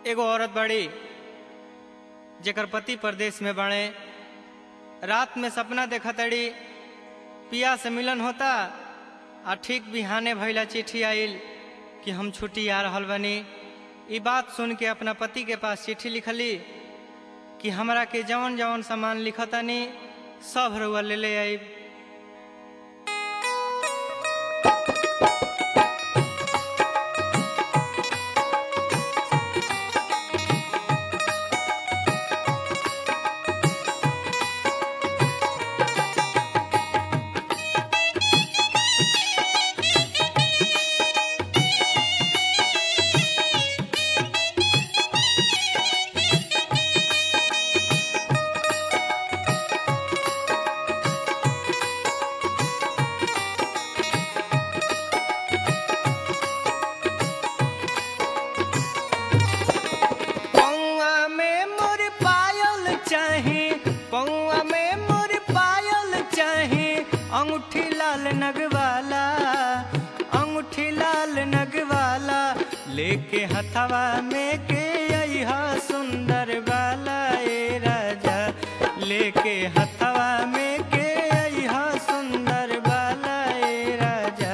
एगो औरत बड़ी जेकर पति परदेश में बड़े रात में सपना देखा तड़ी पिया से मिलन होता आ ठीक बिहाने भैला चिट्ठी आइल कि हम छुट्टी आ रहल बनी ई बात सुन के अपना पति के पास चिट्ठी लिखली कि हमरा के जवन जवन सामान लिखतानी सब रउआ ले ले आइब पौआ में मोर पायल चाही पौआ में मोर पायल चाही अंगूठी लाल नगवाला अंगूठी लाल नगवाला लेके हथवा में के अइहा सुंदर बाला ए राजा लेके हथवा में के अइहा सुंदर बाला ए राजा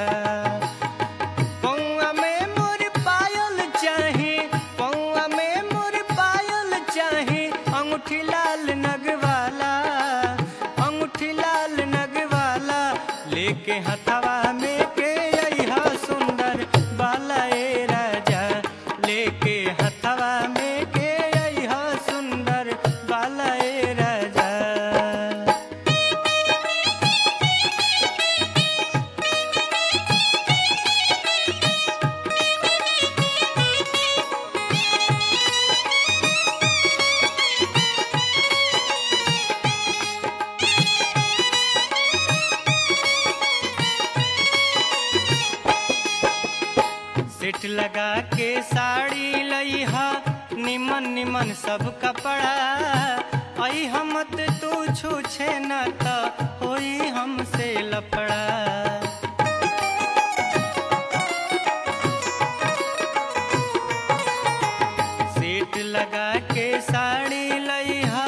पौआ में मोर पायल चाही पौआ में मोर पायल चाही अंगूठी लाल नगवाला अंगूठी लाल नगवाला लेके हथवा में के अइहा सुंदर बाला ए राजा लेके हथवा में के अइहा सुंदर बाला ए राजा सेट लगा के साड़ी लइहा निमन निमन सब कपड़ा आई हमत तू छूछे न त होई हमसे लफड़ा सेट लगा के साड़ी लइहा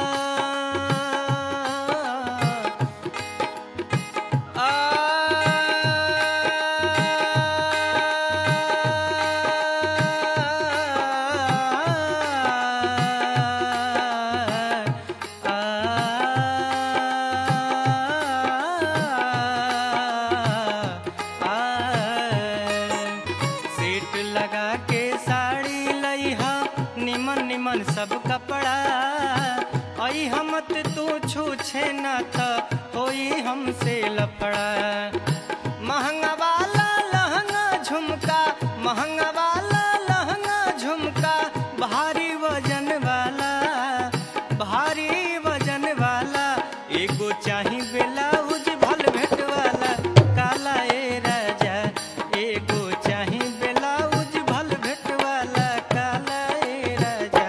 सेट लगा के साड़ी लइहा निमन निमन सब कपड़ा आई हमत तू छूछे न त होई हमसे लफड़ा महंगा वाला लहंगा झुमका महंगा वाला लहंगा झुमका भारी वजन वाला भारी वजन वाला एगो चाही ब्लाउज भल भेट वाला काला ए राजा एगो चाही ब्लाउज भल भेट वाला काला ए राजा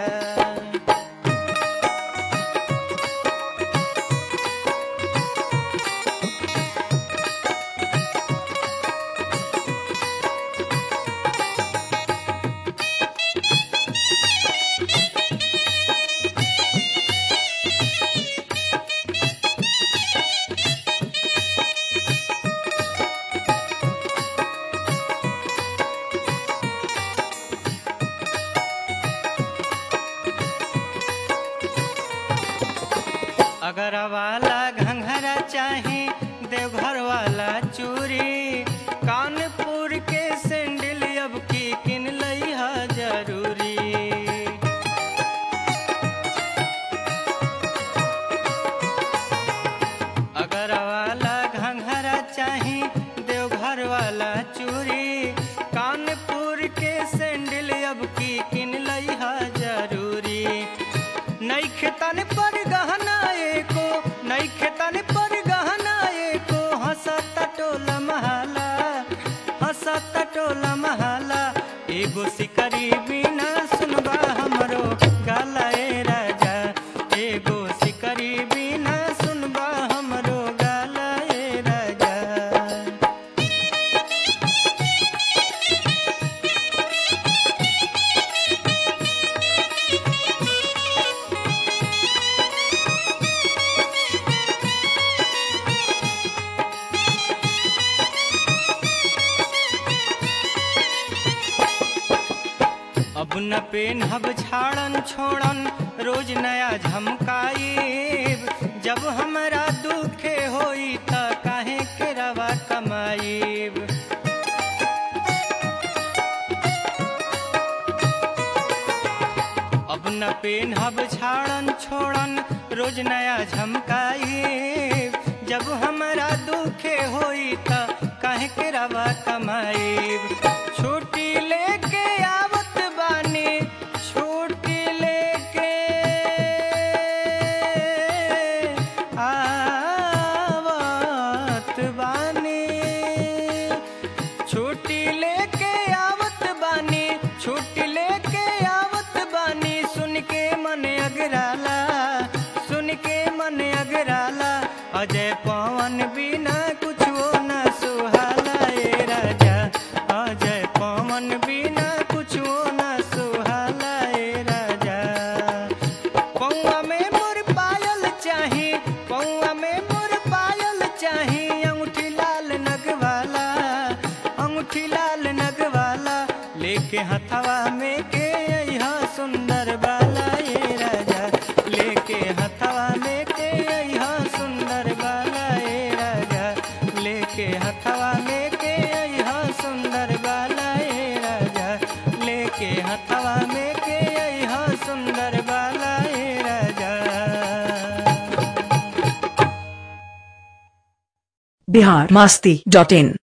अगर वाला घंघरा चाही देवघर वाला चूड़ी कानपुर के सैंडल अब की किन लइहा जरूरी अगर वाला घंघरा चाही देवघर वाला चूड़ी कानपुर के सैंडल अब की किन लइहा जरूरी नैखे तन पर गहना एको नैखे तन पर गहना एको हंसत टोला महाला हंसत टोला महाला एगो सिकरी बिना सुनबा हमरो गाला ए राजा एगो सिकरी बिना सुनबा हमरो गाला ए राजा न पेनहब छाड़न छोड़न रोज नया झमकाईब जब हमरा दुखे होई त काहे के रवा कमाईब अब न पेनहब छाड़न छोड़न रोज नया झमकाईब जब हमरा दुखे होई त काहे के रवा कमाईब छुट्टी लेके आवत बानी छुट्टी लेके आवत बानी छुट्टी लेके आवत बानी छुट्टी लेके आवत बानी सुन के मन अगराला सुन के मन अगराला अजय पवन बिना कुछ न सुहाला ए राजा अजय पवन बिना कुछ न सुहाला ए राजा पौआ में मोर पायल चाही पौआ में मोर पायल चाही अंगूठी लाल नगवाला अंगूठी लाल नगवाला लेके हथवा में के अइहा सुंदर बाला ये राजा लेके हथवा में के अइहा सुंदर बाला ये राजा लेके हथवा में के अइहा सुंदर बाला ये राजा लेके हथवा में के अइहा सुंदर बाला ये राजा बिहार मास्ती डॉट इन